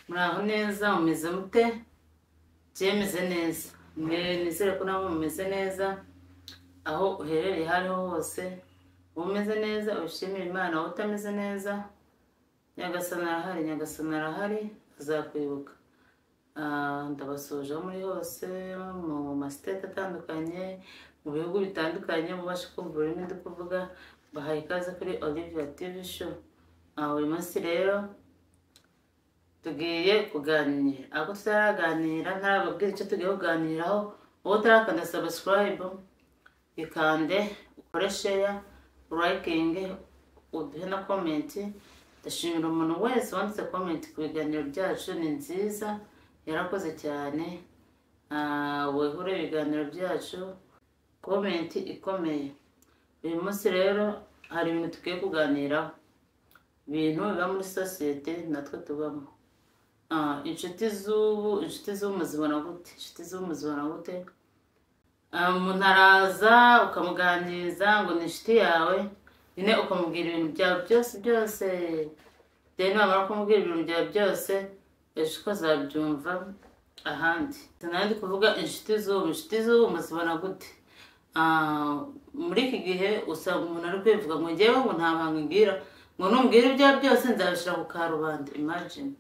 muraho neza mumeze mute byemeze neza nizere ko nabo mumeze neza aho uherereye aho ariho hose umeze neza ushimira imana wowe utameze neza nyagasana arahari nyagasana arahari azakwibuka Ah, ndabasuje aho muri hose mu masiteti atandukanye mu bihugu bitandukanye mubashe kumva ururimi ndi kuvuga bahaye ikaze kuri olivia tv show Ah, buri munsi rero tugiye kuganira ako tutaraganira ntarababwira icyo tugiye kuganiraho wowe utarakanda subscribe ikande ukore share liking uduhe na comment ndashimira umuntu wese wanditse comment ku biganiro byacu ni nziza yarakoze cyane Ah, wihure ibiganiro byacu comment ikomeye uyu munsi rero hari ibintu tugiye kuganiraho ibintu biba muri sosiyete natwe tubamo Ah, inshuti z'ubu inshuti z'ubu muzibona gute inshuti z'ubu muzibona gute Ah, umuntu araza ukamuganiriza ngo ni inshuti yawe nyine ukamubwira ibintu byawe byose byose rero nibamara kumubwira ibintu byawe byose ejo uko azabyumva ahandi sinari ndi kuvuga inshuti z'ubu inshuti z'ubu muzibona gute Ah, muri iki gihe usanga umuntu ari kwivuga ngo ngewe ngo nta banga ngira ngo numbwira ibyawe byose nzabishyira ku karubanda imagine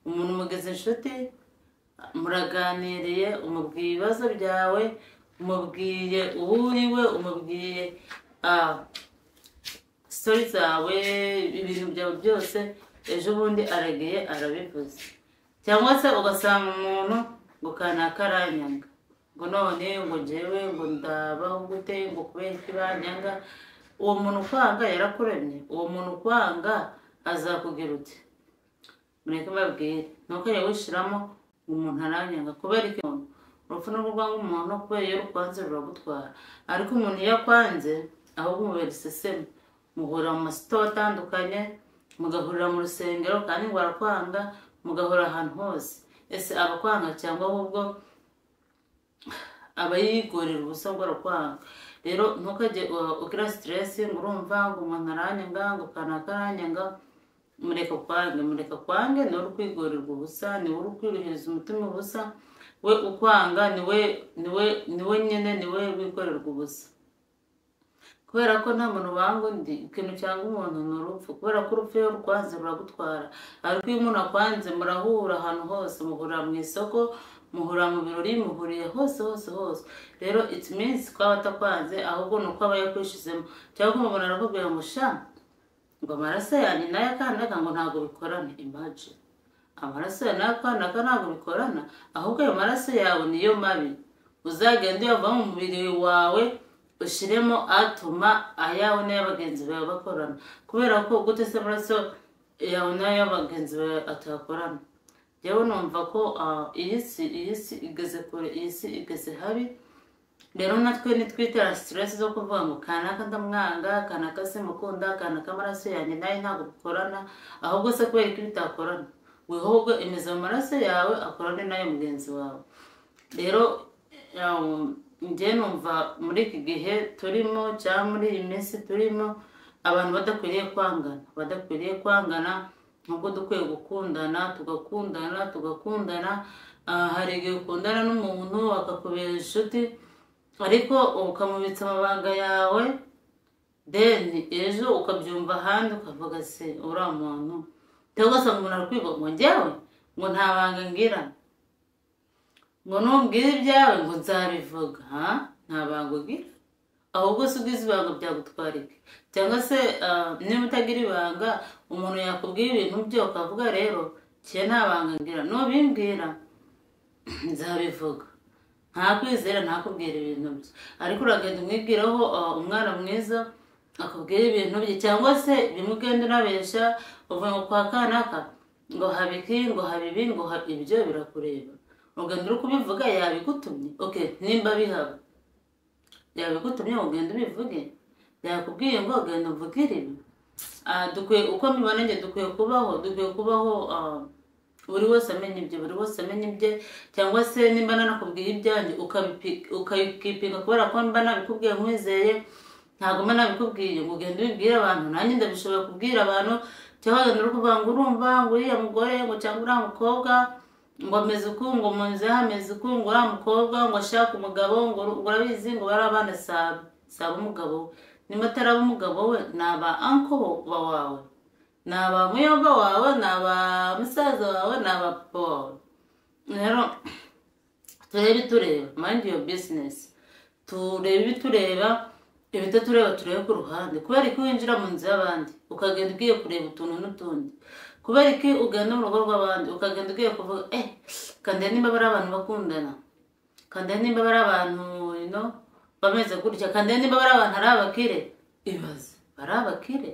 umuntu umugeze inshuti muraganiriye umubwiye ibibazo byawe umubwiye uwo uriwe umubwiye ah, sitori zawe ibintu byawe byose ejo bundi aragiye arabivuze cyangwa se ugasanga umuntu ngo kanaka aranyanga ngo none ngo njyewe ngo ndabaho gute ngo kubera iki banyanga uwo muntu ukwanga yarakuremye uwo muntu ukwanga azakugira uti mureke babwire nuko yawushyiramo ngo umuntu aranyanga kubera iki umuntu urupfu ni urwanga umuntu kubera iyo rukwanze ruragutwara ariko umuntu iyo akwanze ahubwo umubera iseseme muhurira mu masito atandukanye mugahurira mu rusengero kandi ngo arakwanga mugahura ahantu hose ese abakwanga cyangwa ahubwo aba yigorera ubusa ngo arakwanga rero ntukajye uh, ugira siteresi ngo urumva ngo umuntu aranyanga ngo kanaka aranyanga mureka kwange mureka kwange ni uri kwigorerwa ubusa ni uri kwirihiriza umutima ubusa we ukwanga ni we ni we ni we nyine ni we wikorerwa ubusa kubera ko nta muntu wanga undi ikintu cyangwa umuntu ni urupfu kubera ko urupfu iyo rukwanze ruragutwara ariko iyo umuntu akwanze murahura ahantu hose muhurira mu isoko muhurira mu birori muhuriye hose hose hose rero it means ko aba atakwanze ahubwo ni uko aba yakwishyizemo cyangwa umuntu arakubwira ngo sha ngo amaraso yanjye nayo akandaga ngo ntabwo bikorana imagine amaraso yawe nayo akandaga ntabwo bikorana ahubwo ayo maraso yawe niyo mabi uzagenda uyava mu mubiri wawe ushyiremo atuma ayawe n'aya bagenzi bawe bakorana kubera ko gute se amaraso yawe n'aya bagenzi bawe atakorana yewe numva ko ah, iyi si iyi si igeze kure iyi si igeze habi rero natwe nitwitera siteresi zo kuvuga ngo kanaka ndamwanga kanaka simukunda kanaka amaraso yanjye nayo ntabwo bikorana ahubwo se kubera ko bitakorana wihubwe imeze mu maraso yawe akorane n'ayo mugenzi wawe rero um, njye numva muri iki gihe turimo cyangwa muri iyi minsi turimo abantu badakwiriye kwangana badakwiriye kwangana nubwo dukwiye gukundana tugakundana tugakundana Ah, hari igihe ukundana n'umuntu akakubera inshuti ariko ukamubitsa amabanga yawe deni ejo ukabyumva ahandi ukavuga se uriya muntu cyangwa se umuntu arakwiga ngo njyewe ngo nta banga ngira ngo numbwire ibyawe ngo nzabivuga ha nta banga ugira ahubwo se ugize ibanga byagutwara iki cyangwa se ah, niba utagira ibanga umuntu yakubwira ibintu bye ukavuga rero kiye nta banga ngira nubimbwira nzabivuga ntakwizera ntakubwira ibintu bye ariko uragenda umwibwiraho ah, umwana mwiza akubwira ibintu bye cyangwa se bimwe ugenda unabeshya uvuga ngo kwa kanaka ngo habe iki ngo habe ibi ngo habe ibyo birakureba ugenda uri kubivuga yabigutumye oke nimba bihaba yabigutumye ngo ugende ubivuge yakubwiye ngo genda uvugire ibi Ah, dukwiye uko mbibona njye dukwiye kubaho dukwiye kubaho ah, buri wese amenya ibye buri wese amenya ibye cyangwa se nimba nanakubwiye ibyanjye ukabipi- ukabipinga kubera ko mba nabikubwiye nkwizeye ntabwo mba nabikubwiye ngo ugende ubibwire abantu nanjye ndabishobora kubwira abantu cyangwa wenda uri kuvuga ngo urumva ngo uriya mugore ngo cyangwa uriya mukobwa ngo ameze uku ngo munzi hameze uku ngo uriya mukobwa ngo ashaka umugabo ngo ur- ngo urabizi ngo barabana saba saba umugabo we niba ataraba umugabo we ni aba anko ba wawe ni aba muyomba wawe ni aba musaza wawe ni aba papa wawe rero turebe itureba mind your business turebe ibitureba ibitatureba turebe ku ruhande kubera ko winjira mu nzu y'abandi ukagenda ugiye kureba utuntu n'utundi kubera ko ugenda mu rugo rw'abandi ukagenda ugiye kuvuga eh kanda nimba bari abantu bakundana kanda nimba bari abantu you know, bameze gutya kanda nimba bari abantu ari abakire ibaze bari abakire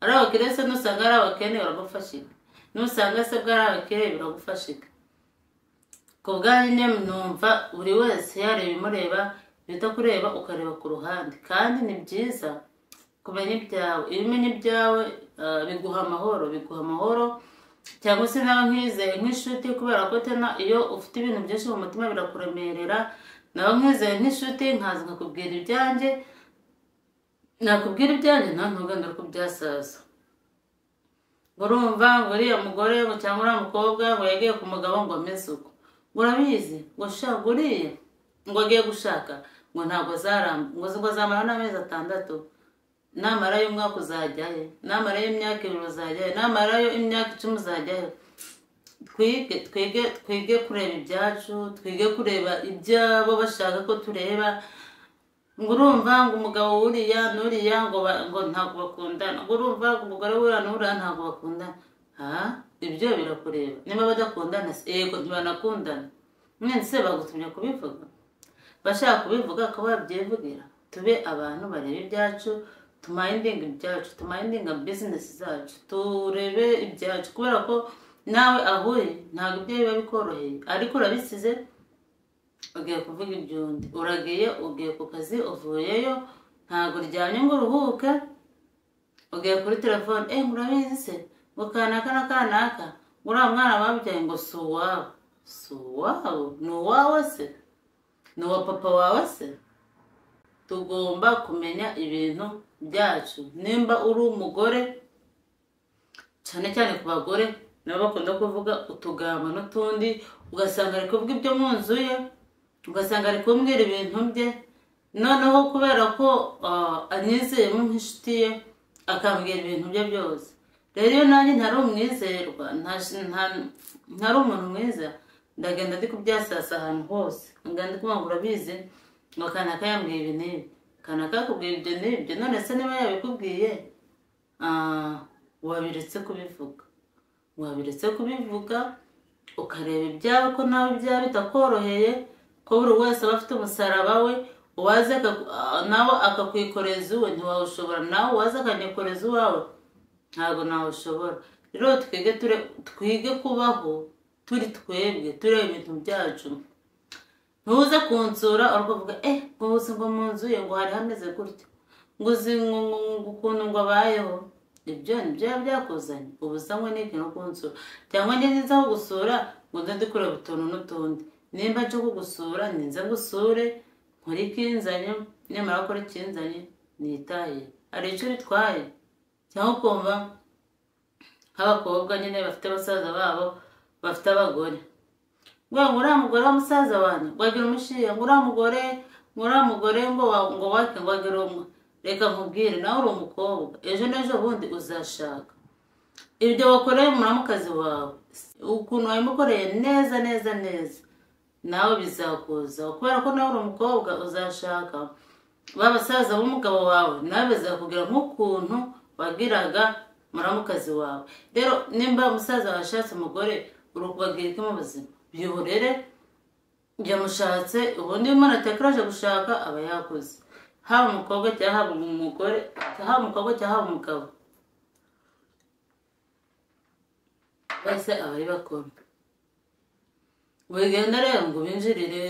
ari abakire se nusanga ari abakene biragufashika nusanga se bwari abakire biragufashika ku bwanyu nyine numva buri wese yareba imureba bita kureba ukareba ku ruhande kandi ni byiza kumenya ibyawe iyo umenya ibyawe ah, biguha amahoro biguha amahoro cyangwa se nawe nkizeye nk'inshuti kubera ko tena iyo ufite ibintu byinshi mu mutima birakuremerera nawe nkizeye nk'inshuti nkaza nkakubwira ibyanjye nakubwira ibyanjye nawe ntugende uri kubyasaza ngo urumva ngo uriya mugore ngo cyangwa uriya mukobwa ngo yagiye ku mugabo ngo ameze uko ngo urabizi ngo shaka uriya ngo agiye gushaka ngo ntabwo azaramba ngo ngo azamara n'amezi atandatu namara y'umwaka uzajyayo namara y'imyaka ibiri uzajyayo namara y'imyaka icumi uzajyayo twige twige twige kureba ibyacu twige kureba ibyabo bashaka ko tureba ngo urumva ngo umugabo wuriya n'uriya ngo ba- ngo ntabwo bakundana ngo urumva ngo umugore wuriya n'uriya ntabwo bakundana aha ibyo birakureba niba badakundana se yego ntibanakundana mwene se bagutumye kubivuga bashaka kubivuga akaba babyivugira tube abantu bareba ibyacu tumayindinga ibyacu tumayindinga bizinesi zacu turebe ibyacu kubera ko nawe ahuye ntabwo ibyo biba bikoroheye ariko urabisize ugiye kuvuga iby'undi uragiye ugiye ku kazi uvuyeyo ntabwo uryamye ngo uruhuke ugiye kuri telefone eh ngo urabizi se ngo kanaka na kanaka ngo uriya mwana babyaye ngo si uwawe si uwawe ni uwawe se ni uwa papa wawe se tugomba kumenya ibintu byacu nimba uri umugore cyane cyane ku bagore nabo bakunda kuvuga utugambo n'utundi ugasanga ari kuvuga ibyo mu nzu ye ugasanga ari kumbwira ibintu bye noneho kubera ko ah, anyizeyemo nk'inshuti ye akambwira ibintu bye byose rero iyo nanjye ntari umwizerwa nta- nta- ntari umuntu mwiza ndagenda ndi kubyasasa ahantu hose ngenda ndi kumva ngo urabizi ngo kanaka yambwiye ibi n'ibi kanaka yakubwiye ibyo n'ibyo none se niba yabikubwiye ah, wabiretse kubivuga wabiretse kubivuga ukareba ibyawe ko nawe ibyawe bitakoroheye ko buri wese aba afite umusaraba we uwaze akaku- ah, nawe akakwikoreza uwe ntiwawushobora nawe uwaze akanyikoreza uwawe ntabwo nawushobora rero twige ture- twige kubaho turi twebwe tureba ibintu byacu ntuze kunsura urukuvuga eh ngo uzi ngo mu nzu ye ngo hari hameze gutya ngo uzi ngo ngo- ngo ukuntu ngo abayeho ibyo ni byo byakuzanye ubu usa n'ikintu no kunsura cyangwa njye niza kugusura ngo nze ndi kureba utuntu n'utundi nimba nje kugusura ninze ngusure nkore ikinzanye nyamara gukora ikinzanye nitaye hari icyo bitwaye cyangwa ukumva nk'abakobwa nyine bafite abasaza babo bafite abagore ngo ngo uriya mugore w'umusaza wanjye ngo wagira umushiya ngo uriya mugore ngo uriya mugore ngo wa- ngo wake ngo wagira umwe reka nkubwire nawe uri umukobwa ejo n'ejo bundi uzashaka ibyo wakoreye umuramukazi wawe ukuntu wabimukoreye neza neza neza nawe bizakuzaho kubera ko nawe uri umukobwa uzashaka ba basaza b'umugabo wawe nawe bazakubwira nk'ukuntu wagiraga muramukazi wawe rero nimba umusaza washatse umugore uri ukubabwira iki mu buzima biburere yamushatse ubundi iyo umuntu atakaraje gushaka aba yakoze haba umukobwa cyangwa haba umugore haba umukobwa cyangwa haba umugabo bose aba ari bakuru wigenda rero ngo binjirire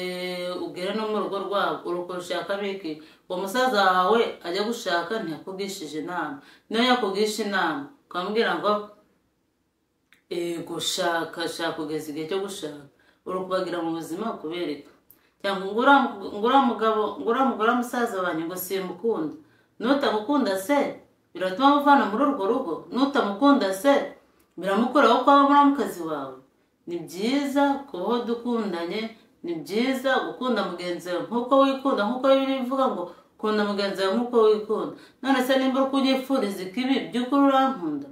ugere no mu rugo rwabo uruko rushaka biki uwo musaza wawe ajya gushaka ntiyakugishije inama niyo yakugisha inama ukamubwira ngo "Eh, gushaka shaka kugeza igihe cyo gushaka uri kubagira mu buzima kubereka cyangwa ngo uriya mu- ngo uriya mugabo ngo uriya mugore w'umusaza wanjye ngo simukunda n'utagukunda se biratuma amuvana muri urwo rugo nutamukunda se biramukuraho ko waba mukazi wawe ni byiza kubaho dukundanye ni byiza gukunda mugenzi wawe nk'uko wikunda nk'uko biri bivuga ngo kunda mugenzi wawe nk'uko wikunda none se nimba uri kunyifuriza ikibi by'ukuri urankunda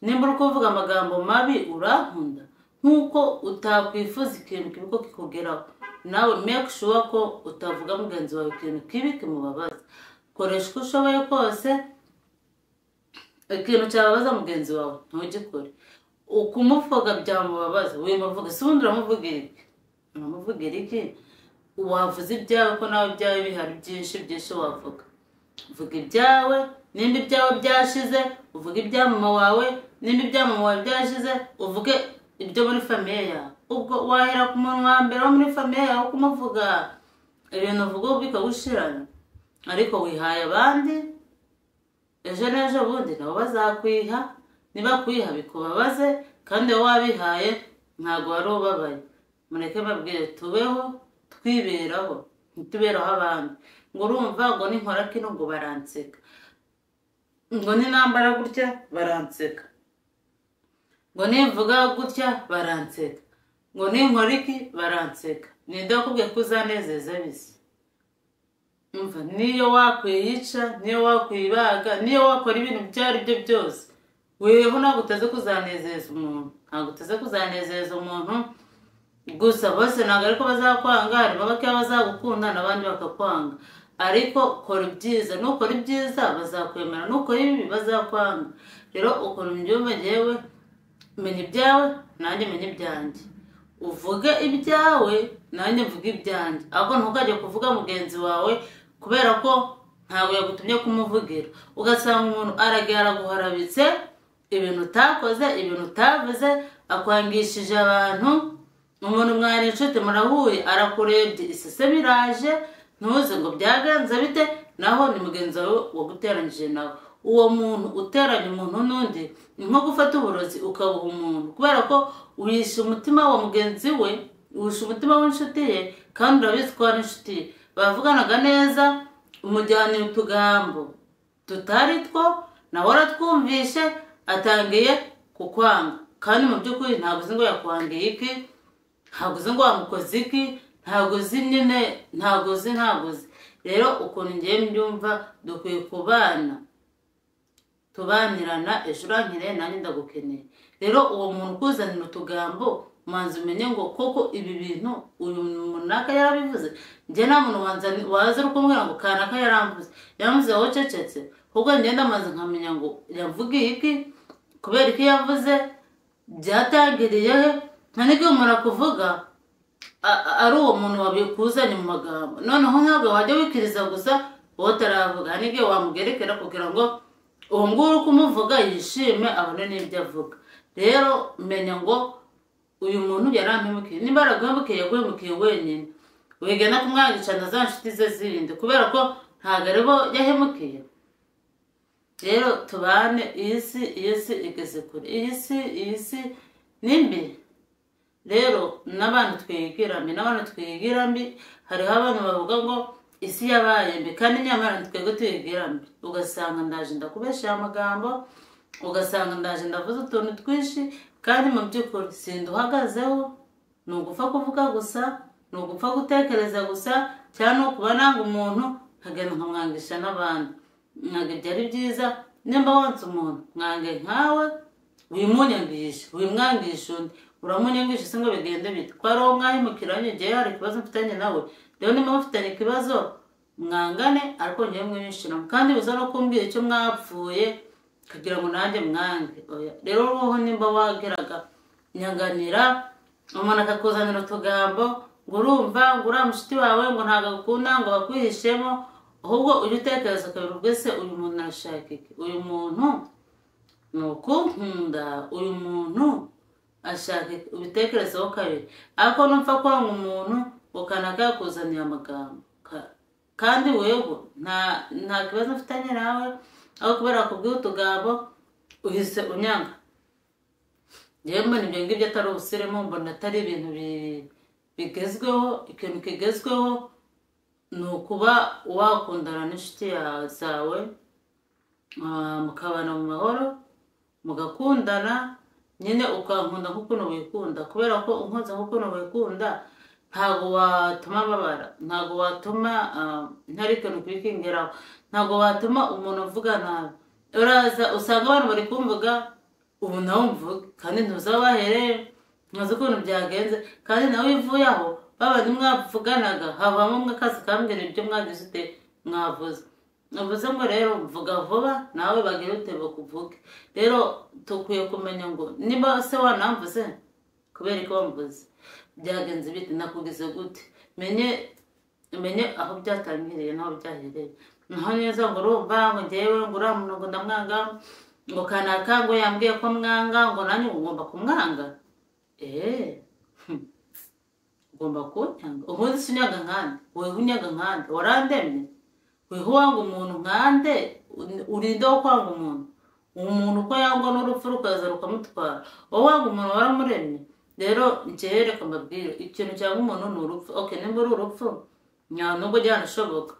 nimba uri kuvuga amagambo mabi urankunda nk'uko utakwifuza ikintu kibi ko kikugeraho nawe make sure ko utavuga mugenzi wawe ikintu kibi kimubabaza koresha uko ushoboye kose ikintu cyababaza mugenzi wawe ntugikore ukumuvuga byamubabaza wimuvuga si ubundi uramuvugira iki uramuvugira iki wavuze ibyawe ko nawe ibyawe bihari byinshi byinshi wavuga vuga ibyawe nimba ibyawe byashize uvuge ibya mama wawe nimba ibya mama wawe byashize uvuge ibyo muri famiye yawe ubwo wahera ku muntu wa mbere wo muri famiye yawe kumuvuga ibintu uvuga bikagushirana ariko wihaye abandi ejo n'ejo bundi nabo bazakwiha nibakwiha bikubabaze kandi wowe wabihaye ntabwo wari ubabaye mureke babwire tubeho twiberaho ntituberaho abandi ngo urumva ngo ninkora kino ngo baranseka ngo ninambara gutya baranseka ngo nimvuga gutya baranseka ngo ninkora iki baranseka ninde wakubwiye ko uzanezeza bise umva niyo wakwiyica niyo wakwibaga niyo wakora ibintu ibyo ari byo byose weho ntabwo utaze kuzanezeza umuntu ntabwo utaze kuzanezeza umuntu gusa bose ntabwo ariko bazakwanga harimo bakeya bazagukunda n'abandi bakakwanga ariko kora ibyiza nukora ibyiza bazakwemera nukora ibibi bazakwanga rero ukuntu mbyumva ngewe menya ibyawe nanjye menya ibyanjye uvuge ibyawe nanjye mvuge ibyanjye ahubwo ntukajye kuvuga mugenzi wawe kubera ko ntabwo yagutumye kumuvugira ugasanga umuntu aragiye araguharabitse ibintu utakoze ibintu utavuze akwangishije abantu umuntu mwari inshuti murahuye arakurebye isese biraje ntuze ngo byaganza bite naho ni mugenzi wawe waguteranyije nawe uwo muntu uteranya umuntu n'undi ni nko gufata uburozi ukabuha umuntu kubera ko uhisha umutima wa mugenzi we uhisha umutima w'inshuti ye kandi urabizi ko ari inshuti ye bavuganaga neza umujyana utugambo tutari two nawe aratwumvishe atangiye kukwanga kandi mu by'ukuri ntabwo uzi ngo yakwangiye iki ntabwo uzi ngo wamukoze iki ntabwo uzi nyine ntabwo uzi ntabwo uzi rero ukuntu ngiye mbyumva dukwiye kubana tubanirana ejo urangire nanjye ndagukeneye rero uwo muntu ukuzanira utugambo manza umenye ngo koko ibi bintu uyu munaka yarabivuze njye nta muntu waza uri kumubwira ngo kanaka yaramvuze yaramvuze wowe ucecetse ahubwo ngenda amaze nkamenya ngo yavugiye iki kubera iki yavuze byatangiriye he nta n'ibyo umuntu akuvuga ari uwo muntu wabikuzanye mu magambo noneho ntabwo wajya wikiriza gusa wowe utaravuga hari n'ibyo wamugerekera kugira ngo uwo nguwo uri kumuvuga yishime abone n'ibyo avuga rero menya ngo uyu muntu yarampemukiye niba yaraguhemukiye yaguhemukiye wenyine wiga no kumwangicana za nshuti ze zirinde kubera ko ntabwo ari bo yahemukiye rero tubane iyi si iyi si igeze kure iyi si iyi si ni mbi rero n'abantu twigira mbi n'abantu twigira mbi hariho abantu bavuga ngo isi yabaye mbi kandi nyamara twebwe tuyigira mbi ugasanga ndaje ndakubeshaye amagambo ugasanga ndaje ndavuze utuntu twinshi kandi mu by'ukuri sinda uhagazeho ni ugupfa kuvuga gusa ni ugupfa gutekereza gusa cyangwa ni ukuba nanga umuntu nkagenda nkamwangisha n'abandi ntabwo ibyo ari byiza nimba wonsa umuntu mwange nkawe wimunyangishe wimwangishe undi uramunyangisha se ngo bigende bite ko ari uwo mwahimukiranye igihe hari ikibazo mfitanye nawe rero niba mufitanye ikibazo mwangane ariko ngewe mwiyishiramo kandi biza no kumbwira icyo mwapfuye kugira ngo nanjye mwange rero wowe nimba wageraga nyanganira umuntu akakuzanira utugambo ngo urumva ngo uriya mushuti wawe ngo ntabwo agukunda ngo bakwihishemo ahubwo ujye utekereza ukabiri ubwese uyu muntu arashaka iki uyu muntu ni ukunkunda uyu muntu ashaka ubitekerezaho kabiri ariko numva kwanga umuntu ukanaka yakuzaniye amagambo kandi wewe nta kibazo mfitanye nawe aho kubera kubwira utugambo uhise unyanga ngewe mbona ibyo ngibyo atari ubusirimu mbona atari ibintu bigezweho ikintu kigezweho ni ukuba wakundana n'inshuti zawe ah, mukabana mu mahoro mugakundana nyine ukankunda nk'ukuntu wikunda kubera ko unkunze nk'ukuntu wikunda ntabwo watuma babara ntabwo watuma ah, ntari ikintu kwikingiraho ntabwo watuma umuntu uvuga nabi uraza usanga abantu bari kumvuga ubu nawe mvuge kandi ntuzaba wahereye ntuzi ukuntu byagenze kandi nawe iyo uvuye aho babandi mwavuganaga havamo umwe akazi kambwira ibyo mwagize ute mwavuze uvuze ngo rero mvuga vuba nawe bagire utebuka uvuge rero dukwiye kumenya ngo niba se wanamvuze kubera ko wamvuze byagenze bite nakugize gute menye umenye aho byatangiriye n'aho byahereye naho neza ngo urumva ngo ngewe ngo uriya muntu ngo ndamwanga ngo kanaka ngo yambwiye ko mwanga ngo nanjye ngo ugomba kumwanga eee ugomba kunyanga ubundi si unyaga nkande weho unyaga nkande warandemye weho wanga umuntu nkande uri- urinde wo kwanga umuntu umuntu uko yangwa n'urupfu rukaza rukamutwara wowe wanga umuntu waramuremye rero njyewe reka mbabwire ikintu cyangwa umuntu ni urupfu okay nimba uri urupfu nta nubwo byanashoboka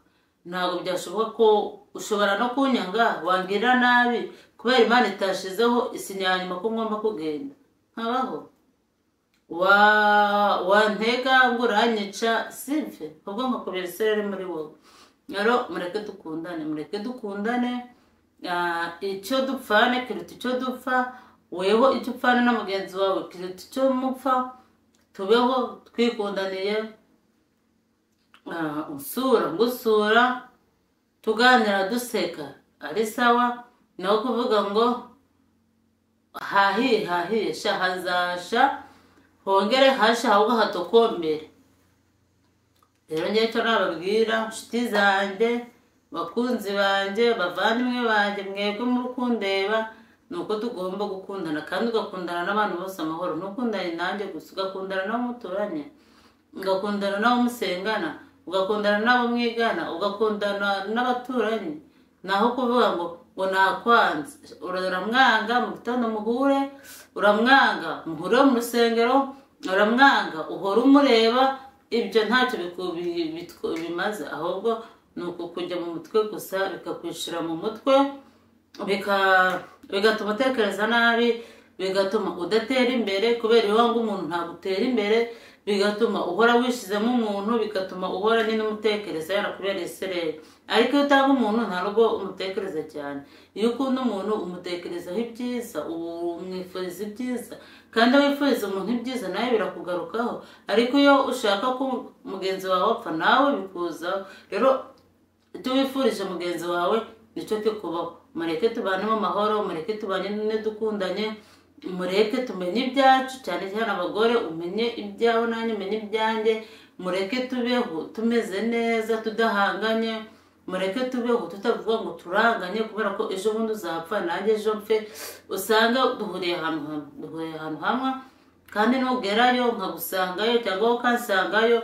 ntabwo byashoboka ko ushobora no kunyanga wangirira nabi kubera imana itashizeho isinyanyuma ko ngomba kugenda nkabaho wa wantega ngo uranyica simve ubwo nkakubera isereri muri wowe rero mureke dukundane mureke dukundane ah, icyo dupfane kiruta icyo dupfa weho icyo upfana na mugenzi wawe kiruta icyo mupfa tubeho twikundaniye Ah, usura ngusura tuganira duseka ari sawa naho kuvuga ngo hahiye hahiye sha hazasha hongere hashe ahubwo hatokombere rero ngewe icyo nababwira nshuti zanjye bakunzi banjye bavandimwe banjye mwebwe muri kundeba ni uko tugomba gukundana kandi ugakundana n'abantu bose amahoro ntukundane nanjye gusa ugakundana n'abo muturanye ugakundana n'abo musengana ugakundana n'abo mwigana ugakundana n'abaturanyi naho kuvuga ngo ngo nakwanze uramwanga mu gitondo muhure uramwanga muhure mu rusengero uramwanga uhora umureba ibyo ntacyo biku- bi- bitw- bimaze ahubwo ni uku kujya mu mutwe gusa bikakwishira mu mutwe bika- bigatuma utekereza nabi bigatuma udatera imbere kubera iyo wanga umuntu ntabwo utera imbere bigatuma uhora wishyizemo umuntu bigatuma uhora nyine umutekereza yarakubereye isereri ariko iyo utanga umuntu nta nubwo umutekereza cyane iyo ukunda umuntu umutekerezaho ibyiza ubu umwifuriza ibyiza kandi wifuriza umuntu ibyiza nawe birakugarukaho ariko iyo ushaka ko mugenzi wawe apfa nawe bikuzaho rero icyo wifurije mugenzi wawe nicyo kikubaho mureke tubane mu mahoro mureke tubane dukundanye mureke tumenye ibyacu cyane cyane abagore umenye ibyawe nanjye umenye ibyanjye mureke tubeho tumeze neza tudahanganye mureke tubeho tutavuga ngo turanganye kubera ko ejo bundi uzapfa nanjye ejo mfe usanga duhuriye ahantu hamwe duhuriye ahantu hamwe kandi nugerayo nkagusangayo cyangwa wowe ukansangayo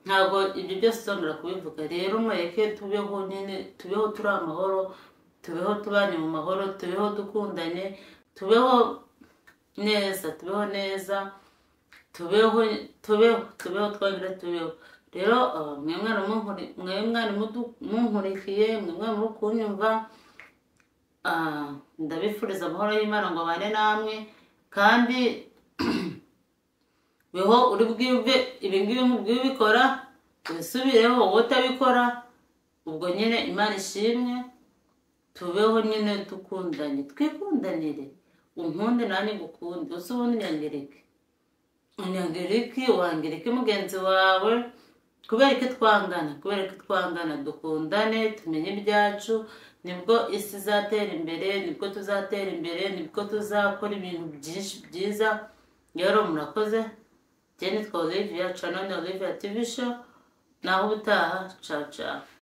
ntabwo ibyo byose uzongera kubivuga rero mureke tubeho nyine tubeho turi amahoro tubeho tubanye mu mahoro tubeho dukundanye tubeho neza tubeho neza tubeho tubeho tubeho twongere tubeho rero ah, mwe mwana munkuri- mwe mwana mudu- munkurikiye mwe mwana muri kunyumva ah, ndabifuriza amahoro y'imana ngo abane namwe kandi weho uri bwiyumve ibi ngibi nkubwiye ubikora wisubireho wowe utabikora ubwo nyine imana ishimwe tubeho nyine dukundanye twikundanire unkunde nanjye ngukunde uzi ubundi nyangirike unyangirike wangirike mugenzi wawe kubera ko twangana kubera ko twangana dukundane tumenye ibyacu nibwo isi izatera imbere nibwo tuzatera imbere nibwo tuzakora ibintu byinshi byiza rero murakoze jye nitwa olivia canone olivia tv show naho ubutaha caca